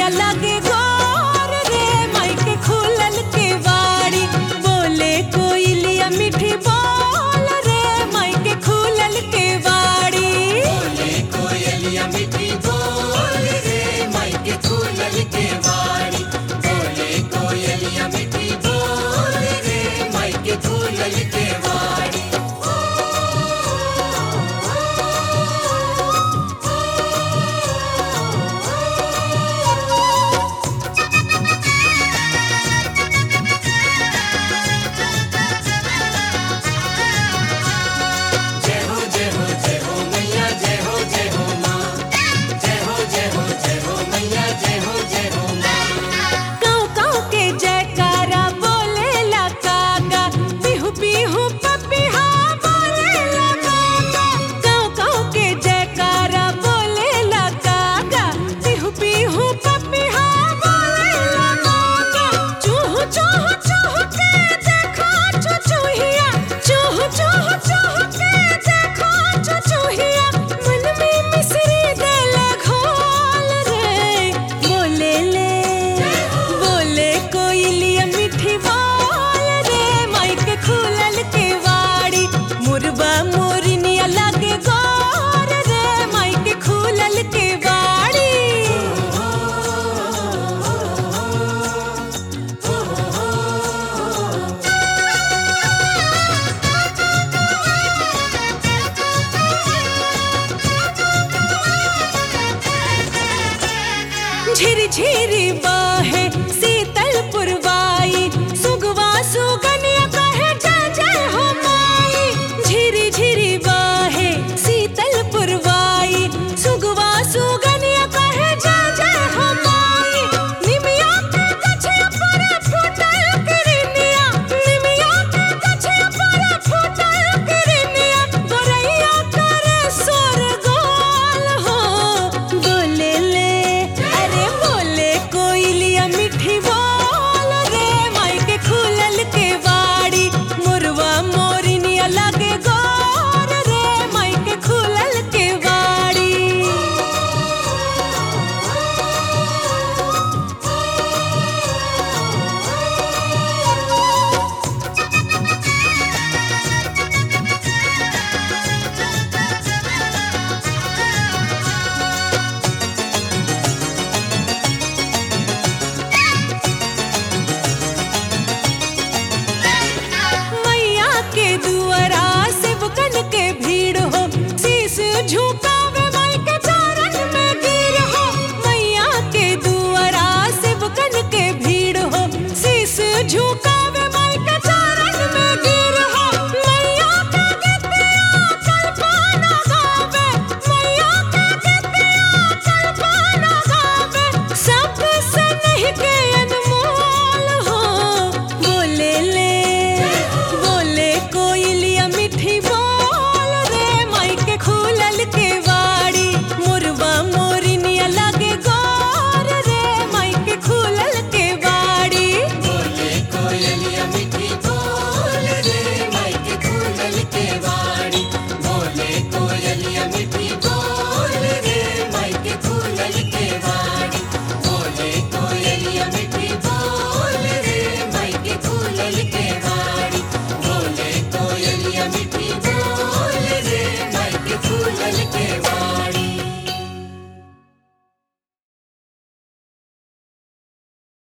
मोरनिया लगे गोर रे माई के खुलल के वाड़ी बोले कोयलिया मीठी बोल रे माई के खुलल के वाड़ी बोले कोयलिया मिठी बोल रे माई के खुलल के वाड़ी बोले कोयलिया मिठी बोल रे माई के खुलल के वाड़ी जय हो जय हो जय हो मैया जय हो जय हो माँ जय हो जय हो जय हो मैया जय हो जय हो माँ काऊ काऊ के जयकारा बोले ला कागा बिहू बिहू पपिहा बोले ला कागा काऊ काऊ के जयकारा बोले ला कागा बिहू बिहू पपिहा बोले ला कागा चूहू चूहू चूहू के देखो चुचुहिया चूहू चूहू चूहू के देखो चुचुहिया मन में मिसरी देले घोल रे बोले ले बोले कोयलिया मीठी बोल रे माई के खुलल के वाड़ी मुरबा मोरनिया लगे गोर रे माई के खुलल के वाड़ी झिरी झिरी बाहे सी